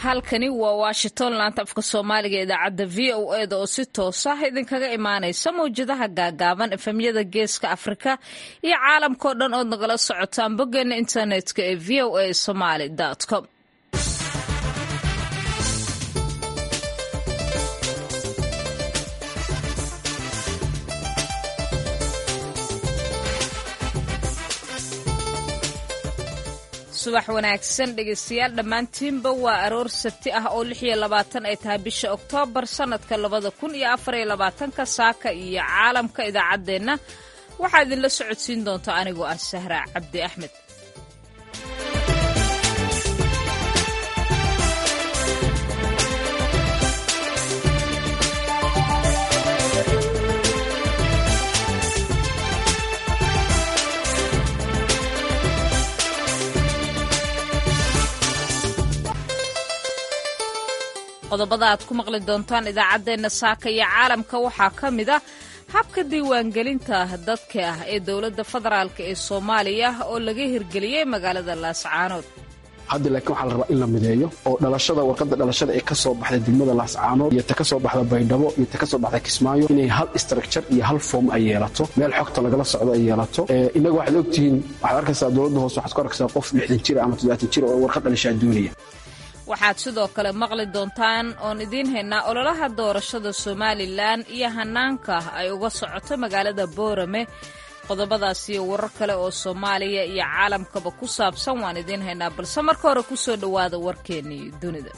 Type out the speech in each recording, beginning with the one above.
halkani waa washington laanta afka soomaaliga idaacadda v o eda oo si toos ah idinkaga imaanaysa mawjadaha gaagaaban efemyada geeska afrika iyo caalamkao dhan ood nagala socotaan boggeena internetka ee v o a somaly com subax wanaagsan dhegeystayaal dhammaantiinba waa aroor sabti ah oo lix iyo labaatan ay tahay bisha oktoobar sannadka labada kun iyo afar iyo labaatanka saaka iyo caalamka idaacaddeenna waxaa idinla socodsiin doonta anigoo ah sahra cabdi axmed qodobada aad ku maqli doontaan idaacaddeenna saaka iyo caalamka waxaa ka mid ah habka diiwaangelinta dadka ah ee dowladda federaalk ee soomaaliya oo laga hirgeliyey magaalada laascaanood hadda laakiin waxaa la rabaa in la mideeyo oo dhalashada warqadda dhalashada ee ka soo baxda degmada laascaanood iyo ta ka soo baxda baydhabo iyo ta ka soo baxda kismaayo inay hal structure iyo hal form ay yeelato meel xogta lagala socdo ay yeelato innaga waxaad ogtihiin waxaad arkaysaa dowladda hoose waxaad ku arkaysaa qof lixdan jira ama toddobaatan jira oo warqad dhalashaa doonaya waxaad sidoo kale maqli doontaan oon idiin haynaa ololaha doorashada somalilan iyo hanaanka ay uga socoto magaalada boorame qodobadaas iyo warar kale oo soomaaliya iyo caalamkaba ku saabsan waan idiin haynaa balse marka hore ku soo dhowaada warkeennii dunida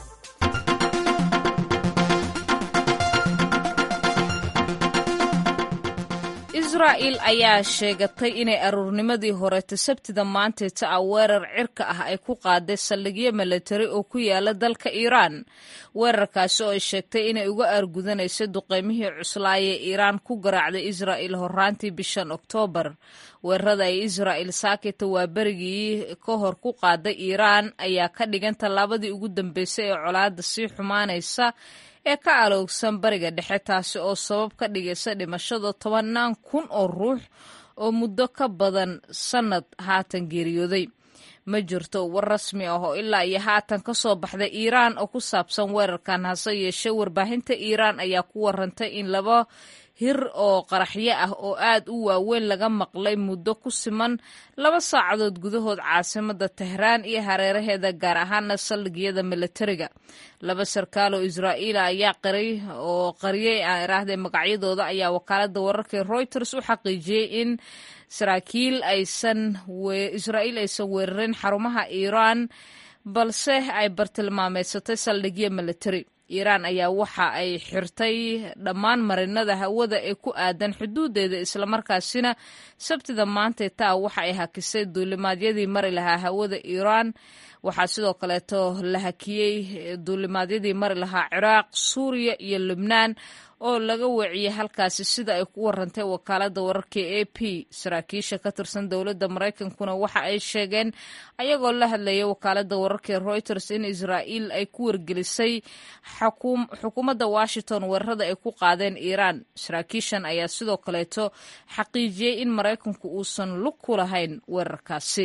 israa'il ayaa sheegatay inay aruurnimadii horeeta sabtida maanteeta ah weerar cirka ah ay ku qaaday saldhigyo milatari oo ku yaala dalka iiraan weerarkaasi oo ay sheegtay inay uga aargudanayso duqeymihii cuslaayee iiraan ku garaacday israa'il horaantii bishan oktoobar weerarada ay israa'il saakita waa berigii ka hor ku qaaday iiraan ayaa ka dhigan tallaabadii ugu dambeysay ee colaadda sii xumaanaysa ee ka aloogsan bariga dhexe taasi oo sabab ka dhigaysa dhimashada tobannaan kun oo ruux oo muddo ka badan sannad haatan geeriyooday ma jirto war rasmi ah oo ilaa iyo haatan ka soo baxday iiraan oo ku saabsan weerarkan hase yeeshee warbaahinta iiraan ayaa ku warantay in laba hir oo qaraxyo ah oo aad u waaweyn laga maqlay muddo ku siman laba saacadood gudahood caasimada tehraan iyo hareeraheeda gaar ahaana saldhigyada milatariga laba sarkaal oo israa'iila ayaa qiray oo qariyey aan iraahday magacyadooda ayaa wakaalada wararka reuters u xaqiijiyey in saraakiil aysan israa'iil aysan weerarin xarumaha iiraan balse ay bartilmaameysatay saldhigyo militari iiraan ayaa waxa ay xirtay dhammaan marinada hawada ee ku aadan xuduudeeda islamarkaasina sabtida maantay taa waxa ay hakisay duulimaadyadii mari lahaa hawada iiraan waxaa sidoo kaleeto la hakiyey duulimaadyadii mari lahaa ciraaq suuriya iyo lubnaan oo laga weeciyey halkaasi sida ay ku warantay wakaalada wararka a p saraakiisha ka tirsan dowladda maraykankuna waxa ay sheegeen ayagoo la hadlayay wakaalada wararka reuters in israa'iil ay ku wargelisay xukuumadda washington weerarada ay ku qaadeen iiraan saraakiishan ayaa sidoo kaleeto xaqiijiyey in maraykanku uusan lug ku lahayn weerarkaasi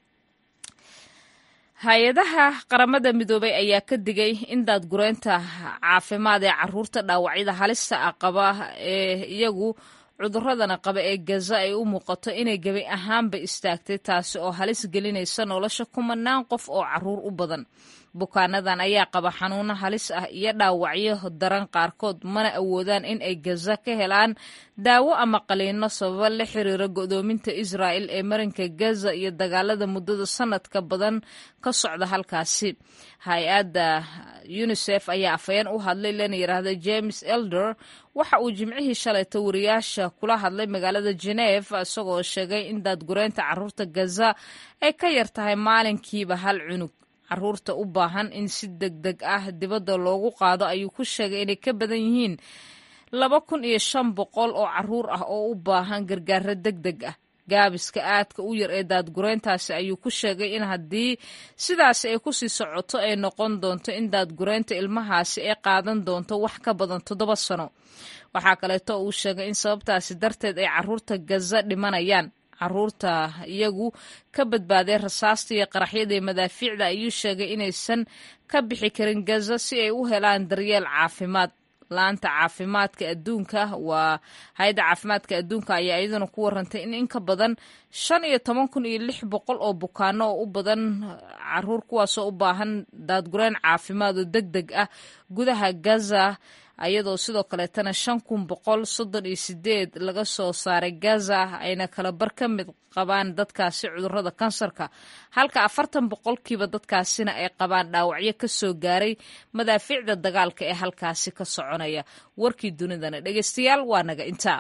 hay-adaha qaramada midoobay ayaa ka digay in daadgureynta caafimaad ee caruurta dhaawacyada halista ah qaba ee iyagu cuduradana qaba ee gaza ay u muuqato inay gebi ahaanba istaagtay taasi oo halis gelinaysa nolosha kumanaan qof oo caruur u badan bukaanadan ayaa qaba xanuuno halis ah iyo dhaawacyo daran qaarkood mana awoodaan in ay gaza ka helaan daawo ama qaliino sababa la xiriira go'doominta israa'il ee marinka gaza iyo dagaalada muddada sanadka badan ka socda halkaasi hay-adda unisef ayaa afhayeen u hadlay lana yidhaahda james elder waxa uu jimcihii shalayta wariyaasha kula hadlay magaalada geneef isagoo sheegay in daadgureynta caruurta gaza ay ka yar tahay maalinkiiba hal cunug caruurta u baahan in si deg deg ah dibadda loogu qaado ayuu ku sheegay inay ka badan yihiin laba kun iyo shan boqol oo caruur ah oo u baahan gargaaro deg deg ah gaabiska aadka u yar ee daadgureyntaasi ayuu ku sheegay in haddii sidaasi ay ku sii socoto ay noqon doonto in daadgureynta ilmahaasi ay qaadan doonto wax ka badan toddoba sano waxaa kaleeto uu sheegay in sababtaasi darteed ay caruurta gaza dhimanayaan caruurta iyagu ka badbaaday rasaasta iyo qaraxyada iyo madaafiicda ayuu sheegay inaysan ka bixi karin gaza si ay u helaan daryeel caafimaad laanta caafimaadka adduunka waa hay-adda caafimaadka adduunka ayaa iyaduna ku warantay in in ka badan shan iyo toban kun iyo lix boqol oo bukaano oo u badan caruur kuwaasoo u baahan daadgureen caafimaad oo deg deg ah gudaha gaza ayadoo sidoo kaleetana shan kun boqol soddon iyo sideed laga soo saaray gaza ayna kala bar ka mid qabaan dadkaasi cudurrada kansarka halka afartan boqolkiiba dadkaasina ay qabaan dhaawacyo ka soo gaaray madaafiicda dagaalka ee halkaasi ka soconaya warkii dunidana dhegeystayaal waa naga intaa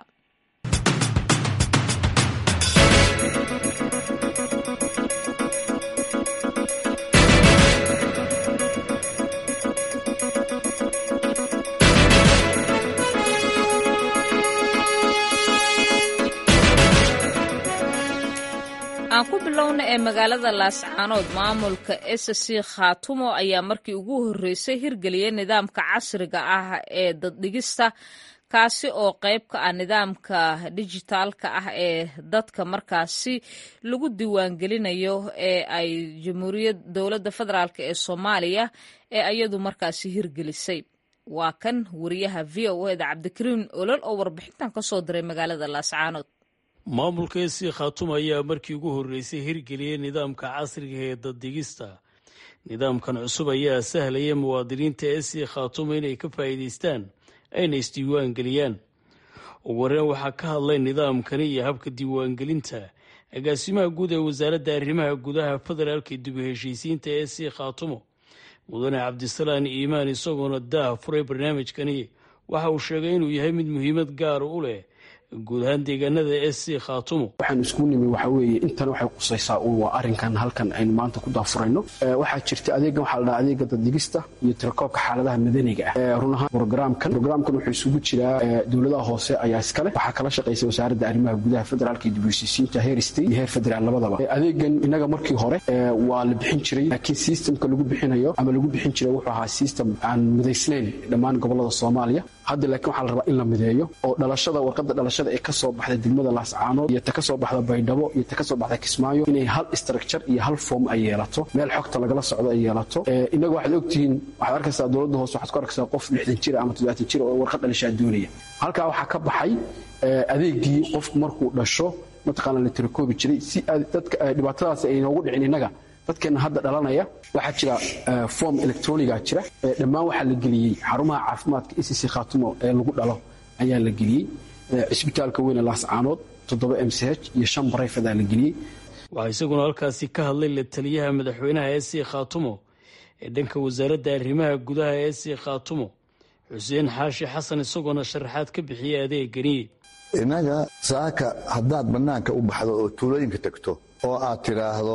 aan ku bilowna ee magaalada laascaanood maamulka sc khaatumo ayaa markii ugu horreysay hirgeliyay nidaamka casriga ah ee daddhigista kaasi oo qayb ka ah nidaamka dijitaalka ah ee dadka markaasi lagu diiwaangelinayo ee ay jamhuuriyad dowladda federaalk ee soomaaliya ee iyadu markaasi hirgelisay waa kan wariyaha v o eda cabdikariim olol oo warbixintan ka soo diray magaalada laascaanood maamulka esi khaatum ayaa markii ugu horreysay hirgeliyey nidaamka casriga ee daddegista nidaamkan cusub ayaa sahlaya muwaadiniinta esi khaatuma inay ka faa'iidaystaan ayna isdiiwaan geliyaan ugu horreyn waxaa ka hadlay nidaamkani iyo habka diiwaangelinta agaasimaha guud ee wasaaradda arrimaha gudaha federaalka dib u heshiisiinta esi khaatumo mudane cabdisalaan iimaan isagoona daah furay barnaamijkani waxa uu sheegay inuu yahay mid muhiimad gaara u leh guud ahaan deegaanada s c khaatumo waxaan isku nimi waxa weeye intan waxay qusaysaa uun waa arrinkan halkan aynu maanta ku daafurayno waxaa jirta adeegan waxaa la dhaha adeega daddigista iyo tirakoobka xaaladaha madaniga ah run ahaan brograamkan brograamkan wuxuu isugu jiraa dowladaha hoose ayaa iskale waxaa kala shaqaysa wasaaradda arrimaha gudaha federaalka iyo dibheshiisiinta heer state iyo heer federaal labadaba adeegan inaga markii hore waa la bixin jiray laakiin systemka lagu bixinayo ama lagu bixin jiray wuxuu ahaa system aan midaysnayn dhammaan gobolada soomaaliya hadda laakiin waxaa la rabaa in la mideeyo oo dhalashada warqadda dhalashada ee ka soo baxda degmada laascaanood iyo ta ka soo baxda baydhabo iyo ta ka soo baxda kismaayo inay hal structure iyo hal form ay yeelato meel xogta lagala socdo ay yeelato inaga waxaad ogtihiin waxaad arkaysaa dowladda hoose waxaad ku arkaysaa qof lixdan jir ama toddobaatan jir oo warqad dhalashaa doonaya halkaa waxaa ka baxay adeegii qofku markuu dhasho mataqaana la tirakoobi jiray si dadka dhibaatadaasi ay noogu dhicin innaga dadkeena hadda dhalanaya waxaa jira form electroniga jira dhammaan waxaa la geliyey xarumaha caafimaadka ecc khaatumo ee lagu dhalo ayaa la geliyey cisbitaalka weyne laascaanood toddoba m c h iyo shan barayfadaa la geliyey waxaa isaguna halkaasi ka hadlay la taliyaha madaxweynaha e c khaatumo ee dhanka wasaaradda arrimaha gudaha ee c khaatumo xuseen xaashi xasan isagoona sharaxaad ka bixiyay adeegani innaga saaka haddaad bannaanka u baxdo oo tuulooyinka tagto oo aad tidhaahdo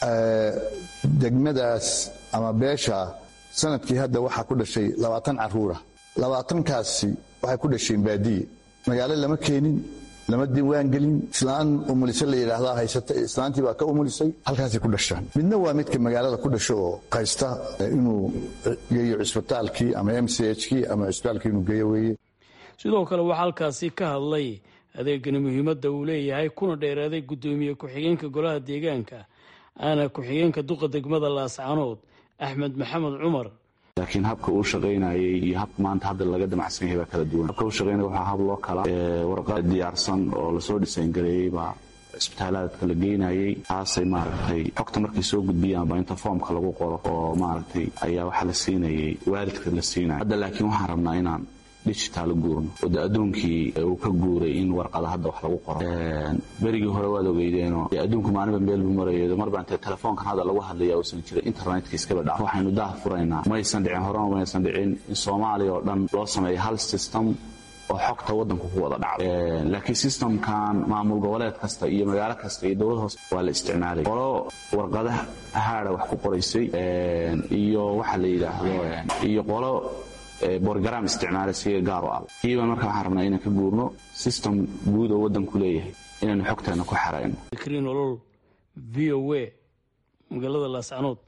degmadaas ama beesha sanadkii hadda waxaa ku dhashay labaatan caruura labaatankaasi waxay ku dhasheen baadiye magaalo lama keenin lama diiwaangelin islaan umulise la yidhaahdaa haysata islaantii baa ka umulisay halkaasay ku dhashaan midna waa midka magaalada ku dhasho oo qaysta inuu geeyo cisbitaalkii ama m c h kii ama cisbitaalkii inuu geeyo weeye sidoo kale waxaa halkaasi ka hadlay adeegani muhiimadda uu leeyahay kuna dheeraaday guddoomiye ku-xigeenka golaha deegaanka aana ku-xigeenka duqa degmada laascaanood axmed maxamed cumar laakiin habka uu shaqaynayay iyo habka maanta hadda laga damacsan yahay baa kala duwan habka uu shaqaynaya waxaa hab loo kala warqad diyaarsan oo lasoo dhisayngareeyey baa isbitaalaadka la geynayay taasay maaragtay xogta markay soo gudbiyaan baa inta foomka lagu qoro oo maaragtay ayaa waxaa la siinayay waalidka la siinaya hadda laakiin waxaan rabnaa inaan digital guurno oo de adduunkii uu ka guuray in warqada hadda wax lagu qoro berigii hore waad ogeydeenoo adduunku maalinba meel buu marayo marbaa intee telefoonkan hadda lagu hadlaya uusan jirin internetka iskaba dhac waxaynu daha furaynaa maysan dhicin horena maysan dhicin in soomaaliya oo dhan loo sameeyo hal system oo xogta waddanku ku wada dhacdo laakiin systemkan maamul goboleed kasta iyo magaalo kasta iyo dowlad hoose waa la isticmaalay qolo warqadaha haada wax ku qoraysay iyo waxa la yidhaahdo iyo qolo borgaram isticmaala siga gaar u ah kiiban marka waxaan rabnaa inaan ka guurno system guud oo waddanku leeyahay inaynu xogteena ku xerayno fikriin olol v o a magaalada laascanood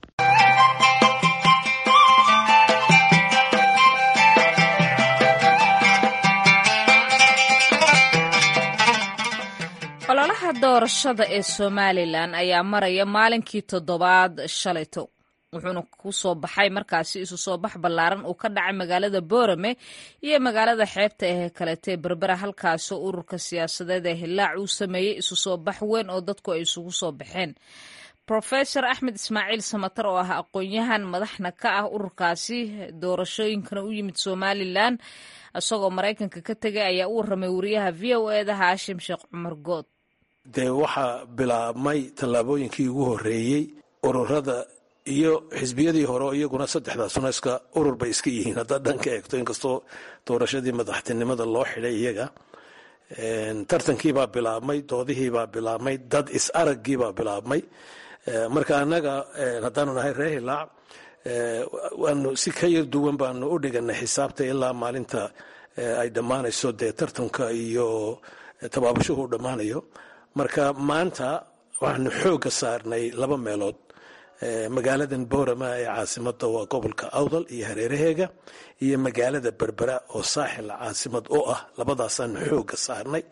ololaha doorashada ee somalilan ayaa maraya maalinkii toddobaad shalayto wuxuuna ku soo baxay markaasi isu soo bax ballaaran uu ka dhacay magaalada boorame iyo magaalada xeebta ee kaletee berbera halkaasoo ururka siyaasadeed ee hilaac uu sameeyey isu soo bax weyn oo dadku ay isugu soo baxeen rofesor axmed ismaaciil samatar oo ah aqoon-yahan madaxna ka ah ururkaasi doorashooyinkana u yimid somalilan isagoo maraykanka ka tegay ayaa u warramay wariyaha v o eda haashim sheekh cumar good dee waxaa bilaabmay tallaabooyinkii ugu horreeyey ururada iyo xisbiyadii hore iyaguna saddexdaasuna iska urur bay iska yihiin haddaad dhan ka eegto inkastoo doorashadii madaxtinimada loo xidhay iyaga tartankiibaa bilaabmay doodihiibaa bilaabmay dad is araggiibaa bilaabmay marka annaga haddaanu nahay reer hilaac waanu si ka yar duwan baanu u dhiganay xisaabta ilaa maalinta ay dhammaanayso dee tartanka iyo tabaabashuhu u dhammaanayo marka maanta waxaanu xoogga saarnay laba meelood magaaladan boorama ee caasimada waa gobolka awdal iyo hareeraheega iyo magaalada berbera oo saaxil caasimad u ah labadaasaanu xoogga saarnay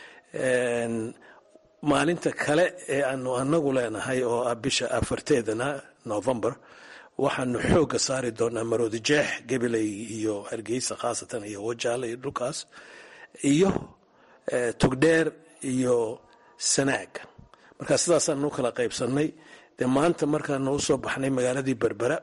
maalinta kale ee aanu anagu leenahay oo ah bisha afarteedana november waxaanu xoogga saari doonaa maroodijeex gabiley iyo hargeysa khaasatan iyo wajaale iyo dhulkaas iyo tugdheer iyo sanaag marka sidaasaanu kala qaybsanay dee maanta markaanu usoo baxnay magaaladii berbera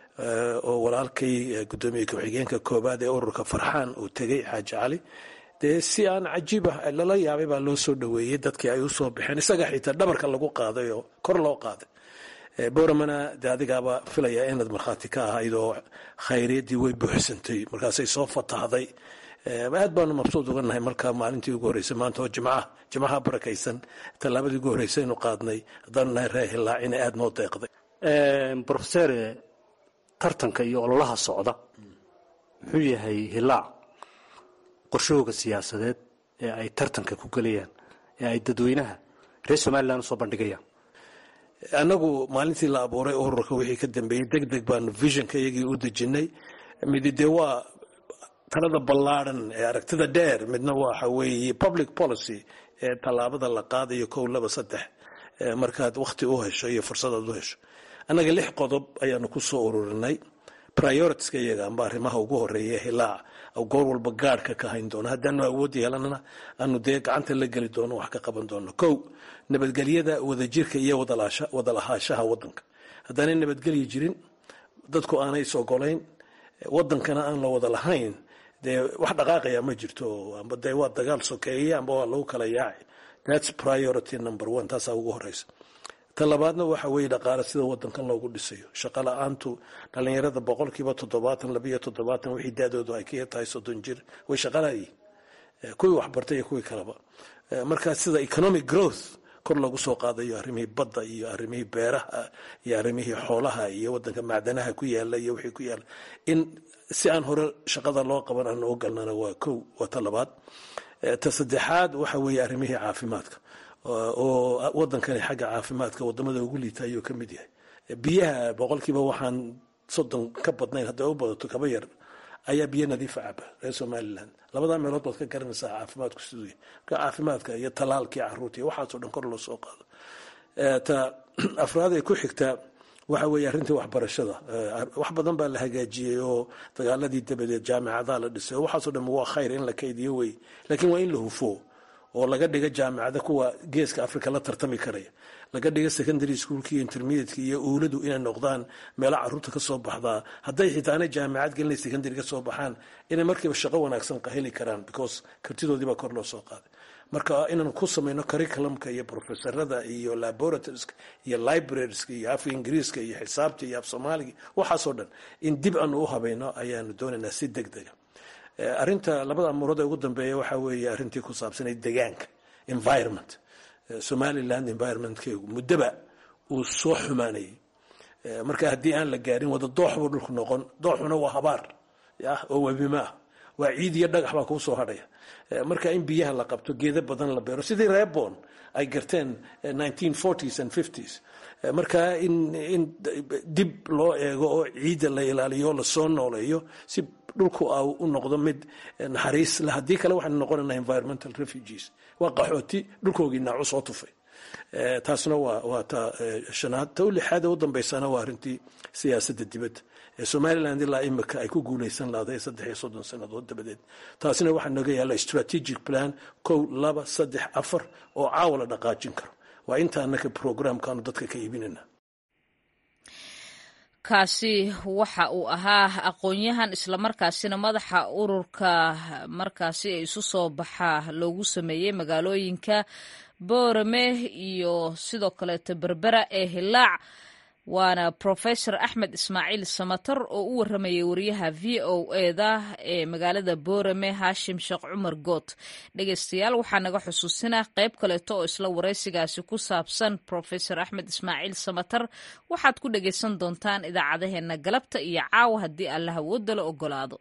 oo walaalkay gudoomiye ku-xigeenka koobaad ee ururka farxaan uu tegey xaaji cali dee si aan cajiibah lala yaabay baa loo soo dhaweeyey dadkii ay usoo baxeen isaga xitaa dhabarka lagu qaaday oo kor loo qaaday boramana de adigaaba filaya inaad markhaati ka ahayd oo khayriyaddii way buuxsantay markaasay soo fatahday aad baanu mabsuud uga nahay markaa maalintii ugu horreysay maanta oo jimcaha jimcaha barakaysan tallaabadii ugu horreysay aynu qaadnay haddaanu nahay reer hilaac inay aada noo deeqday brofeser tartanka iyo ololaha socda muxuu yahay hilaac qorshahooga siyaasadeed ee ay tartanka ku gelayaan ee ay dadweynaha reer somalilan usoo bandhigayaan annagu maalintii la abuuray ururka wixii ka dambeeyey deg deg baanu visionka iyagii u dejinay midi dee waa talada ballaadhan ee aragtida dheer midna waxa weeye public policy ee tallaabada la qaadayo kow laba saddex markaad wakhti u hesho iyo fursadaad u hesho annaga lix qodob ayaanu ku soo ururinay prioritiska iyaga amba arrimaha ugu horeeya hilaac goor walba gaadhka ka hayn doono haddaanu awood yeelanana aanu dee gacanta la geli doono wax ka qaban doono kow nabadgelyada wadajirka iyo wadalahaashaha wadanka haddaanay nabadgelyi jirin dadku aanay is ogolayn wadankana aan la wada lahayn dee wax dhaqaaqaya ma jirto amba dee waa dagaal sokeeye amba waa lagu kala yaaci thats priority number one taasaa ugu horeysa ta labaadna waxa weeye dhaqaale sida wadankan loogu dhisayo shaqo la-aantu dhalinyarada boqolkiiba toddobaatan labiyo toddobaatan wixii daadoodu ay ka tahay soddon jir way shaqalayiin kuwii waxbartay iyo kuwii kaleba marka sida economic growth kor loogu soo qaadayo arrimihii badda iyo arrimihii beeraha iyo arrimihii xoolaha iyo wadanka macdanaha ku yaala iyo wixii ku yaala in si aan hore shaqada loo qaban aan u galnana waa kow waa ta labaad ta saddexaad waxa weeye arrimihii caafimaadka oo wadankani xagga caafimaadka wadamada ugu liita ayuu ka mid yahay biyaha boqolkiiba waxaan soddon ka badnayn hadday u badato kaba yar ayaa biyo nadiifa caba reer somalilan labadaa meelood baad ka garanaysaa caafimaadku siduu yahay marka caafimaadka iyo talaalkii caruurta iyo waxaasoo dhan kor loo soo qaado ta afraad ee ku xigtaa waxa weeye arrintii waxbarashada wax badan baa la hagaajiyey oo dagaaladii dabadeed jaamicadaha la dhisay oo waxaasoo dhan waa khayr in la kaydiyo wey laakiin waa in la hufo oo laga dhiga jaamicada kuwa geeska africa la tartami karaya laga dhiga secondary schoolki iyo intermediateki iyo uuladu inay noqdaan meelo caruurta kasoo baxdaa hadday xitaanay jaamicad gelina secondary ka soo baxaan inay markiiba shaqo wanaagsan heli karaan because kartidoodiibaa kor loo soo qaaday marka inaan ku samayno curriculumka iyo professorada iyo laboratorieska iyo librarieska iyo afka ingiriiska iyo xisaabta iyo af soomaaliga waxaasoo dhan in dib aanu u habayno ayaanu doonaynaa si deg dega arrinta labada amuurood ee ugu dambeeya waxaa weeye arrintii ku saabsanay degaanka environment somaliland environmentkeegu muddoba uu soo xumaanayay marka haddii aan la gaarin wada doox buu dhulku noqon dooxuna waa habaar yah oo webimaah waa ciid iyo dhagax baa kuu soo hadhaya marka in biyaha la qabto geedo badan la beero sidii reebon ay garteen s and s marka in in dib loo eego oo ciidda la ilaaliyo lasoo nooleeyo si dhulku u noqdo mid naxariis le haddii kale waxaanu noqonayna environmental refugees waa qaxooti dhulkoogii naacu soo tufay taasna waa ta shanaad ta u lixaad ee u dambeysana waa arrintii siyaasadda dibadda ee somaliland ilaa imika ay ku guuleysan lahday saddex iyo soddon sannadood dabadeed taasina waxaa naga yaalla strategic plan kow laba saddex afar oo caawa la dhaqaajin karo waa inta annaka programkaanu dadka ka iibinayna kaasi waxa uu ahaa aqoon-yahan islamarkaasina madaxa ururka markaasi ee isu soo baxa loogu sameeyey magaalooyinka boorame iyo sidoo kaleeto berbera ee hilaac waana profesor axmed ismaaciil samatar oo u waramayay wariyaha v o eda ee magaalada boorame haashim sheekh cumar good dhegeystayaal waxaa naga xusuusinaa qayb kaleeto oo isla waraysigaasi ku saabsan profesor axmed ismaaciil samatar waxaad ku dhegeysan doontaan idaacadaheena galabta iyo caawa haddii alla hawooda la ogolaado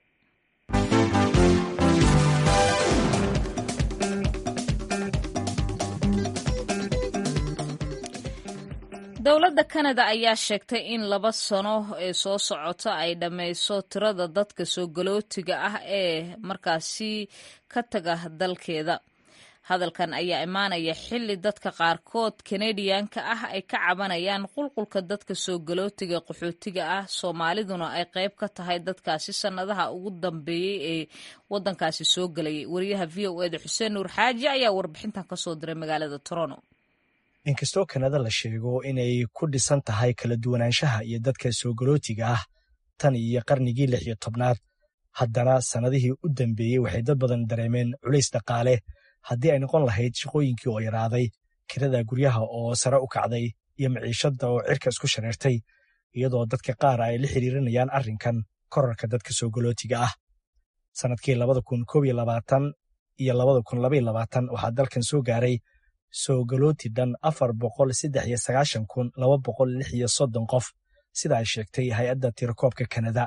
dowladda kanada ayaa sheegtay in laba sano ee soo socota ay dhammayso tirada dadka soo galootiga ah ee markaasi ka taga dalkeeda hadalkan ayaa imaanaya xilli dadka qaarkood kanadiyanka ah ay ka cabanayaan qulqulka dadka soo galootiga qaxootiga ah soomaaliduna ay qayb ka tahay dadkaasi sannadaha ugu dambeeyey ee waddankaasi soo gelayay wariyaha v o eda xuseen nuur xaaji ayaa warbixintan kasoo diray magaalada toronto inkastoo kanada la sheego inay ku dhisan tahay kala duwanaanshaha iyo dadka soo galootiga ah tan iyo qarnigii lix iyo tobnaad haddana sannadihii u dambeeyey waxay dad badan dareemeen culays dhaqaale haddii ay noqon lahayd shaqooyinkii oo yaraaday kirada guryaha oo sare u kacday iyo maciishadda oo cirka isku shareertay iyadoo dadka qaar ay la xiriirinayaan arrinkan korarka dadka soo galootiga ah sannadkii labada kun koob iyo labaatan iyo labada kun labaiyo labaatan waxaa dalkan soo gaaray soo galooti dhan afar boqol saddex iyo sagaashan kun laba boqol lix iyo soddon qof sida ay sheegtay hay-adda tirakoobka kanada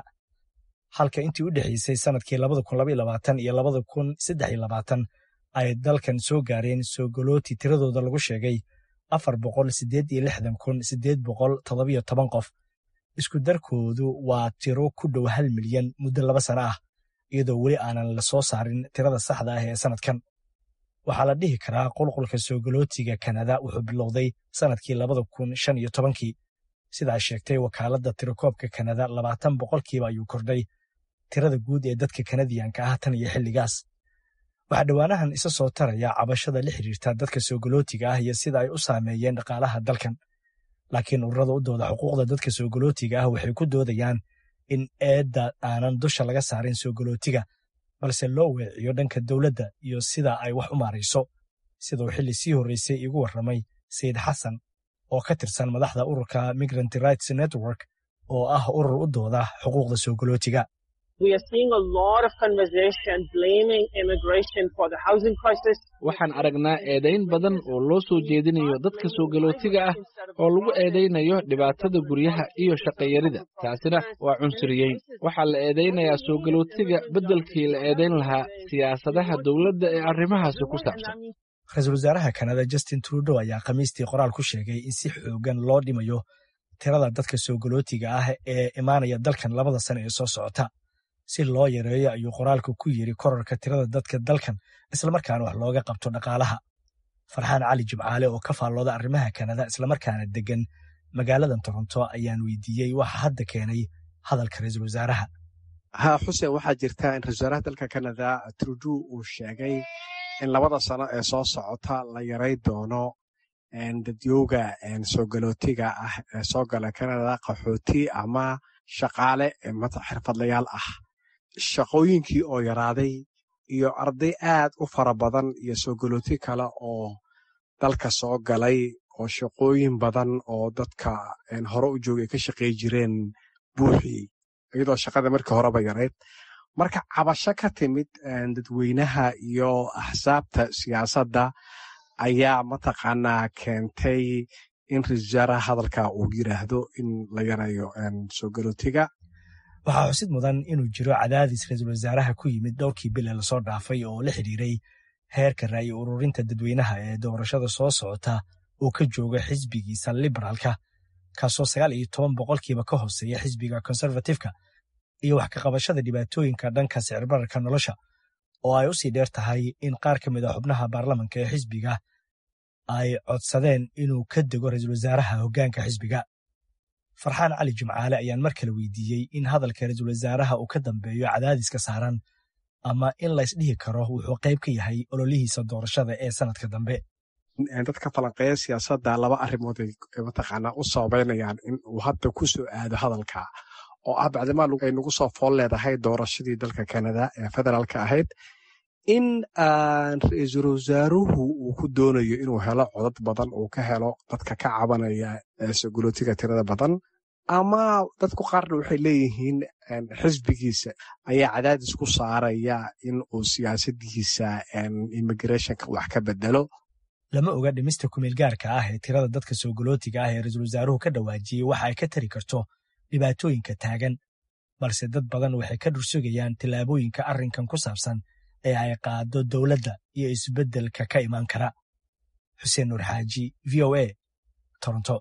halka intii u dhexeysay sannadkii labada kun labaiyo labaatan iyo labada kun saddex iyo labaatan ay dalkan soo gaareen soo galooti tiradooda lagu sheegay afar boqol siddeed iyo lixdan kun siddeed boqol toddobiyo toban qof isku darkoodu waa tiro ku dhow hal milyan muddo laba sano ah iyadoo weli aanan la soo saarin tirada saxda ah ee sannadkan waxaa la dhihi karaa qulqulka soo galootiga kanada wuxuu bilowday sannadkii labada kun shan iyo tobankii sidaa sheegtay wakaaladda tirakoobka kanada labaatan boqolkiiba ayuu kordhay tirada guud ee dadka kanadiyanka ah tan iyo xilligaas waxaa dhowaanahan isa soo taraya cabashada la xiriirta dadka soo galootiga ah iyo sida ay u saameeyeen dhaqaalaha dalkan laakiin ururada u dooda xuquuqda dadka soo galootiga ah waxay ku doodayaan in eedda aanan dusha laga saarin soo galootiga balse loo weeciyo dhanka dowladda iyo sida ay wax u maarayso siduu xilli sii horreysay iigu warramay sayid xasan oo ka tirsan madaxda ururka migrant rights network oo ah urur u dooda xuquuqda soo galootiga waxaan aragnaa eedayn badan oo loo soo jeedinayo dadka soo galootiga ah oo lagu eedaynayo dhibaatada guryaha iyo shaqayarida taasina waa cunsuriyeyn waxaa la eedaynayaa soo galootiga beddelkii la eedayn lahaa siyaasadaha dowladda ee arrimahaasi ku saabsan ra-iisul wasaaraha kanada justin trudeau ayaa khamiistii qoraal ku sheegay in si xoogan loo dhimayo tirada dadka soo galootiga ah ee imaanaya dalkan labada sano ee soo socota si loo yareeyo ayuu qoraalku ku yidhi korarka tirada dadka dalkan islamarkaana wax looga qabto dhaqaalaha farxaan cali jimcaale oo ka faallooda arrimaha kanada islamarkaana deggan magaaladan toronto ayaan weydiiyey waxa hadda keenay hadalka ra-iisul wasaaraha ha xuseen waxaa jirta in ra-isul wasaaraha dalka kanada trudeau uu sheegay in labada sano ee soo socota la yaray doono dadyooga soo galootiga ah ee soo gala kanada qaxooti ama shaqaale xirfadlayaal ah shaqooyinkii oo yaraaday iyo arday aad u fara badan iyo soo galooti kale oo dalka soo galay oo shaqooyin badan oo dadka hore u joogay ka shaqey jireen buuxii iyadoo shaqada markii horeba yarayd marka cabasho ka timid dadweynaha iyo axsaabta siyaasadda ayaa mataqaanaa keentay in ra-isul wasaaraha hadalka uu yiraahdo in la yareeyo soo galootiga waxaa xusid mudan inuu jiro cadaadis ra-iisul wasaaraha ku yimid dhowrkii bil ee lasoo dhaafay oo la xidhiiray heerka ra'yi ururinta dadweynaha ee doorashada soo socota oo ka jooga xisbigiisa liberaalka kaasoo sagaal iyo toban boqolkiiba ka hooseeya xisbiga konservatifka iyo wax ka qabashada dhibaatooyinka dhanka sicirbararka nolosha oo ay u sii dheer tahay in qaar ka mid a xubnaha baarlamanka ee xisbiga ay codsadeen inuu ka dego ra-iisul wasaaraha hoggaanka xisbiga farxaan cali jimcaale ayaan mar kale weydiiyey in hadalka ra-iisul wasaaraha uu ka dambeeyo cadaadiska saaran ama in laysdhihi karo wuxuu qayb ka yahay ololihiisa doorashada ee sanadka dambe dadka falanqeeya siyaasadda laba arrimood ay mataqaanaa u sababaynayaan in uu hadda ku soo aado hadalka oo ah bacdimaa ay nagu soo fool leedahay doorashadii dalka kanada ee federaalka ahayd in ra-iisul wasaaruhu uu ku doonayo inuu helo codad badan uu ka helo dadka ka cabanaya sogolootiga tirada badan ama dadku qaarna waxay leeyihiin xisbigiisa ayaa cadaadis ku saaraya in uu siyaasadiisa immigrationka wax ka bedelo lama oga dhimista kumeelgaarka ah ee tirada dadka soogolootiga ah ee ra-iisul wasaaruhu ka dhawaajiyey waxa ay ka tari karto dhibaatooyinka taagan balse dad badan waxay ka dhursugayaan tallaabooyinka arrinkan ku saabsan ee ay qaado dowladda iyo isbeddelka ka imaan kara xuseen nuur xaaji v o a toronto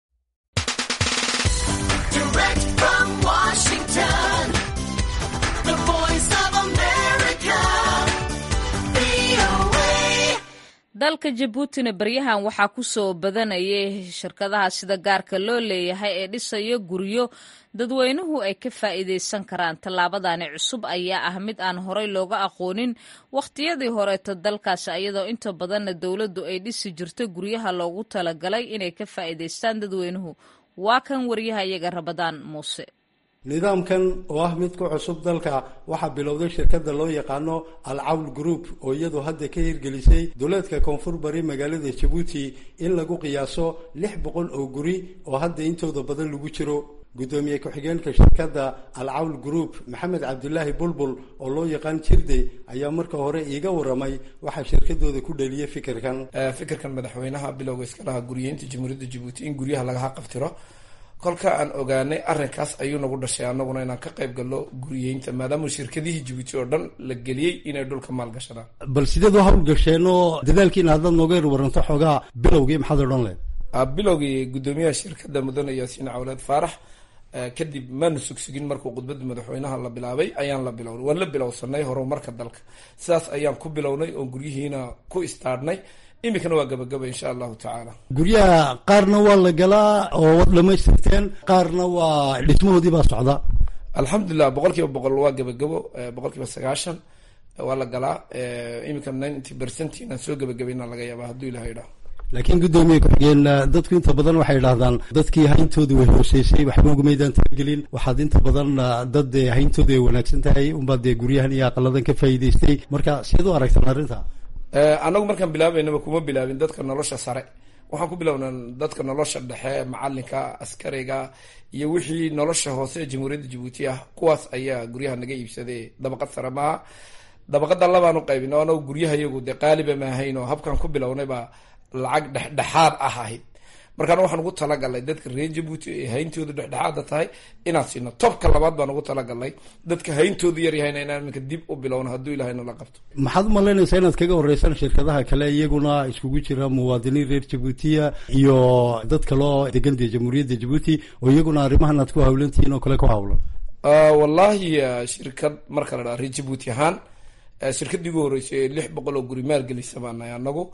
dalka jabuutina baryahan waxaa ku soo badanayay shirkadaha sida gaarka loo leeyahay ee dhisaya guryo dadweynuhu ay ka faa'iidaysan karaan tallaabadani cusub ayaa ah mid aan horey looga aqoonin wakhtiyadii horeeto dalkaasi iyadoo inta badanna dowladdu ay dhisi jirto guryaha loogu talagalay inay ka faa'iidaystaan dadweynuhu waa kan waryahayaga rabadaan muuse nidaamkan oo ah mid ku cusub dalka waxaa bilowday shirkadda loo yaqaano alcawl group oo iyadu hadda ka hirgelisay duleedka koonfur bari magaalada jabuuti in lagu qiyaaso lix boqol oo guri oo hadda intooda badan lagu jiro guddoomiye ku-xigeenka shirkadda alcawl group maxamed cabdulaahi bulbul oo loo yaqaan jirde ayaa marka hore iiga waramay waxaa shirkadooda ku dhaliyay fikirkan fikirkan madaxweynaha bilowga iska lahaa guriyeynta jamhuuriyadda jabuuti in guryaha lagaha qabtiro kolka aan ogaanay arrinkaas ayuu nagu dhashay annaguna inaan ka qayb galno guriyeynta maadaama shirkadihii jabuuti oo dhan la geliyey inay dhulka maalgashadaan bal sideed u hawlgasheen oo dadaalkiina haddaad nooga yar waranto xoogaa bilowgii maxaad odhan leed bilowgii guddoomiyaha shirkadda mudane yaasiin cawleed faarax kadib maanu sugsugin markuu khudbadda madaxweynaha la bilaabay ayaan la bilownay waan la bilowsanay horumarka dalka sidaas ayaan ku bilownay oon guryihiina ku istaadhnay iminkana waa gabagaba insha allahu tacaala guryaha qaarna waa la galaa oo waad dhamaystirteen qaarna waa dhismahoodii baa socda alxamdulilah boqol kiiba boqol waa gabagabo boqol kiiba sagaashan waa la galaa iminka ninety percent inaan soo gabagabayna laga yaaba hadduu ilaha idhaho laakiin guddoomiye ku-xigeen dadku inta badan waxay idhahdaan dadkii hayntooda way hooseysay waxba ugumaydaan talagelin waxaad inta badan dad hayntooda ay wanaagsan tahay unbaad dee guryahan iyo aqaladan ka faa'iidaystay marka siad u aragtaan arrinta annagu markaan bilaabaynaba kuma bilaabin dadka nolosha sare waxaan ku bilownaa dadka nolosha dhexe macalinka askariga iyo wixii nolosha hoose ee jamhuuriyadda jabuuti ah kuwaas ayaa guryaha naga iibsaday dabaqad sare maaha dabaqada labaan u qaybin oo anagu guryaha iyagu dee qaaliba maahayn oo habkaan ku bilownay baa lacag dhexdhexaad ah ahayd markaan waxaan ugu talagalnay dadka reer jabuuti ee hayntoodu dhexdhexaada tahay inaan siino tobka labaad baan ugu talagalnay dadka hayntoodu yaryahayna inaan iminka dib u bilowno hadduu ilahay nala qabto maxaad u malaynaysaa inaad kaga horeysaan shirkadaha kale iyaguna iskugu jira muwaadiniin reer jabuutiya iyo dad kaloo degan dee jamhuuriyadda jabuuti oo iyaguna arrimahan aad ku hawlantihiin oo kale ku hawlan wallahi shirkad marka la dhaha reer jabuuti ahaan shirkaddii ugu horreysay ee lix boqol oo guri maalgelisa baanahay anagu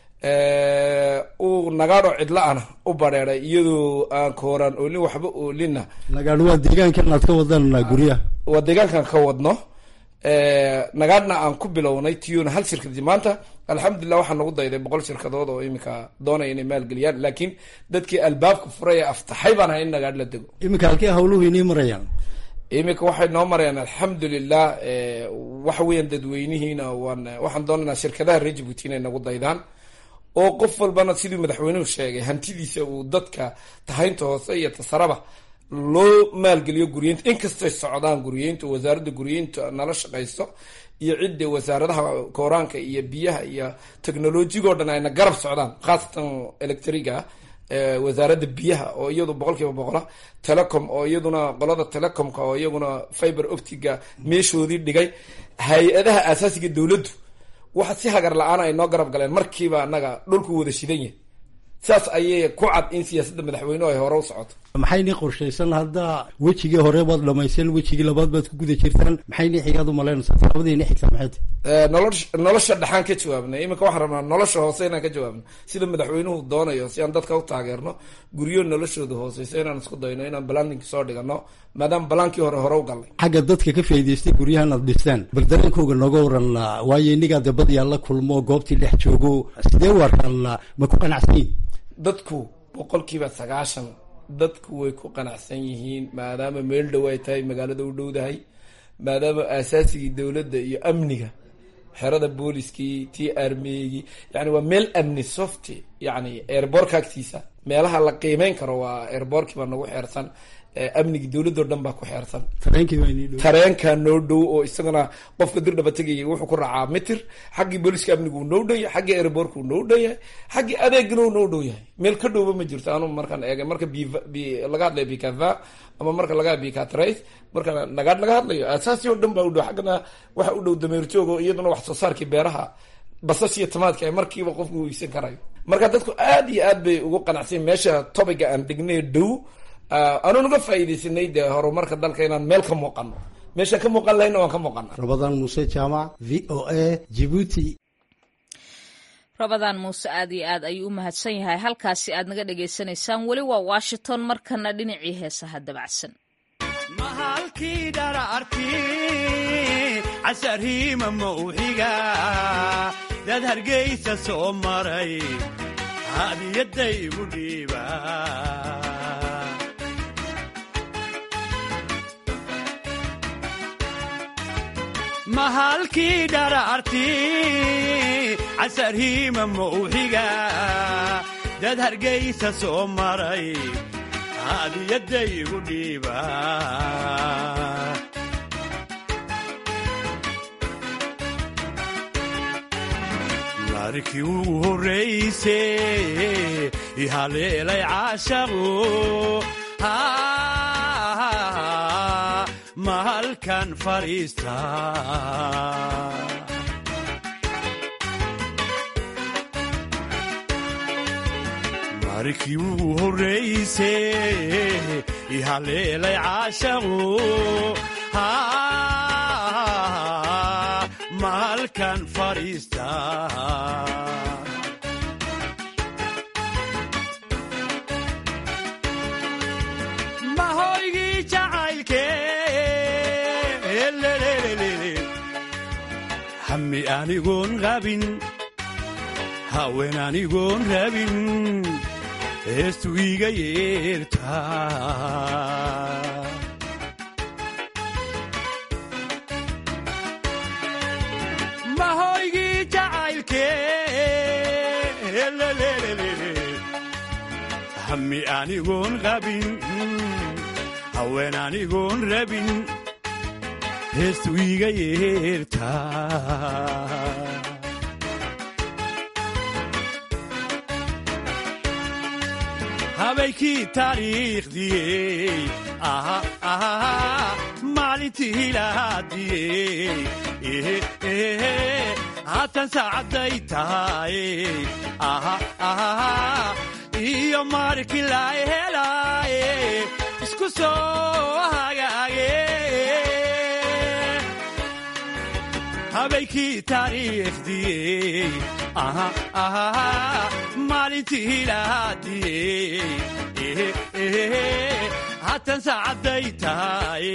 uu nagaadho cidla-ana u bareeray iyadoo aan kooraan oolin waxba oolinna nagaadho waa deegaankan aad ka wadaan guryaha waa deegaankan ka wadno nagaadhna aan ku bilownay tiyona hal shirkadi maanta alxamdulilah waxaa nagu dayday boqol shirkadood oo iminka doonaya inay maalgeliyaan laakiin dadkii albaabka furay ee aftaxay baan ahay in nagaadh la dego iminka halkee hawluhu inii marayaan iminka waxay noo marayaan alxamdulilah waxa weeyaan dadweynihiina waan waxaan doonaynaa shirkadaha reer jabuuti inay nagu daydaan oo qof walbana siduu madaxweynuhu sheegay hantidiisa uu dadka tahaynta hoose iyo tasaraba loo maalgeliyo guriyeynta inkastay socdaan guriyeynta wasaaradda guriyeynta nala shaqaysto iyo cidda wasaaradaha kooraanka iyo biyaha iyo technolojigao dhan ayna garab socdaan khaasatan electriga wasaaradda biyaha oo iyadu boqol kiiba boqola telecom oo iyaduna qolada telecomka oo iyaguna fiber optiga meeshoodii dhigay hay-adaha aasaasiga dowladdu waxa si hagar la-aan ay noo garab galeen markiiba annaga dhulku wada shidan yahay saas ayay ku cad in siyaasadda madaxweynuhu ay hore u socoto maxayni qorshaysan haddaa wejigii hore baad dhamayseen wejigii labaad baad ku guda jirtaan maxayni xigaad u malaynaysaa tallaabadiini xigta maxay tahay nolosh nolosha dhexaan ka jawaabnay iminka waxaan rabnaa nolosha hoose inaan ka jawaabno sida madaxweynuhu doonayo si aan dadka u taageerno guryo noloshooda hooseysa inaan isku dayno inaan balaning soo dhigano maadaama balaankii hore hore u galnay xagga dadka ka faa'idaystay guryahan aad dhistaan bal dareenkooga nooga waran waayo inigaa dee badyaa la kulmo goobtii dhex joogo sidee warkan ma ku qanacsan yihin dadku boqolkiiba sagaashan dadku way ku qanacsan yihiin maadaama meel dhow ay tahay magaalada u dhowdahay maadaama aasaasigii dowladda iyo amniga xerada booliskii tii armeygii yani waa meel amni softy yani airbortka agtiisa meelaha la qiimeyn karo waa airbortkii baa nagu xeersan amnigii dowladoo dhan baa ku xeersan tareenka noo dhow oo isagana qofka dirdhaba tegayay wuxuu ku raacaa mitir xaggii booliska amnigu uu noo dhow yahay xaggii airbortka uu noo dhow yahay xaggii adeegana uu noo dhow yahay meel ka dhowba ma jirto anu markaan eegay marka b b laga hadlayo bicava ama marka laga bicatrace marka nagaadh laga hadlayo asaasi oo dhan baa u dhow xaggana waxa u dhow dameerjoog oo iyaduna wax soo saarkii beeraha basas iyo tamaadka ay markiiba qofku u iibsan karayo marka dadku aad iyo aad bay ugu qanacsan meesha topiga aan degnay dhow anu naga faa'iidaysanay dee horumarka dalka inaan meel ka muuqano meeshaan ka muuqan lahayna waan ka muuqana rabadaan muuse jaamac v o a jibuuti rabadaan muuse aad iyo aad ayuu u mahadsan yahay halkaasi aad naga dhagaysanaysaan weli waa washington markana dhinacii heesaha dabacsan mahalkii dhararti casarhiima mawxiga dad hargaysa soo maray hadiyadaygu dhiiba mahalkii dhararti casarhiima mawxiga dad hargaysa soo maray hadiyadaygu dhiiba markii ugu horrayse ihaleelay caashaqu mahalkan fadhiista markii ugu horrayse ihaleelay caashaqu mahalkan fadhiista mahoygii jacaylke hami anigoon qabin haween anigoon rabin heestu iga yeertaa mahoygii jacaylke hami anigoon qabin haween anigoon rabin heestu iga yeertaa habaykii taariikhdiyey maalintii hilaadiyey haatan saacadday tahay iyo markii la helaaye isku soo hagaage habaykii taariikhdiyey maalintii hilaadiyey haatan saacadday tahay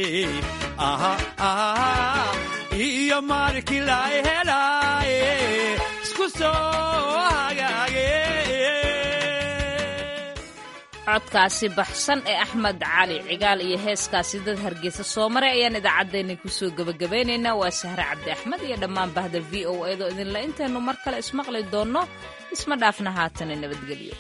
iyo markii la helaaye isku soo hagaage codkaasi baxsan ee axmed cali cigaal iyo heeskaasi dad hargeysa soo maray ayaan idaacaddeenna kusoo gebagabaynaynaa waa sahre cabdi axmed iyo dhammaan bahda v o eedoo idinla intaynu mar kale ismaqli doonno isma dhaafna haatana nabadgelyo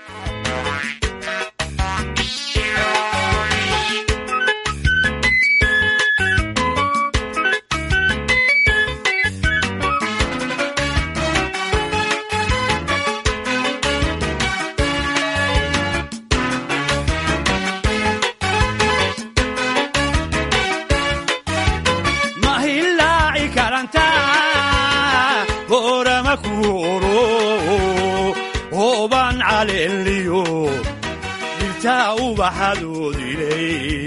mahilaaci karanta boorama kuoro hooban caleliyo dhirta dhirta ubaxadoodiley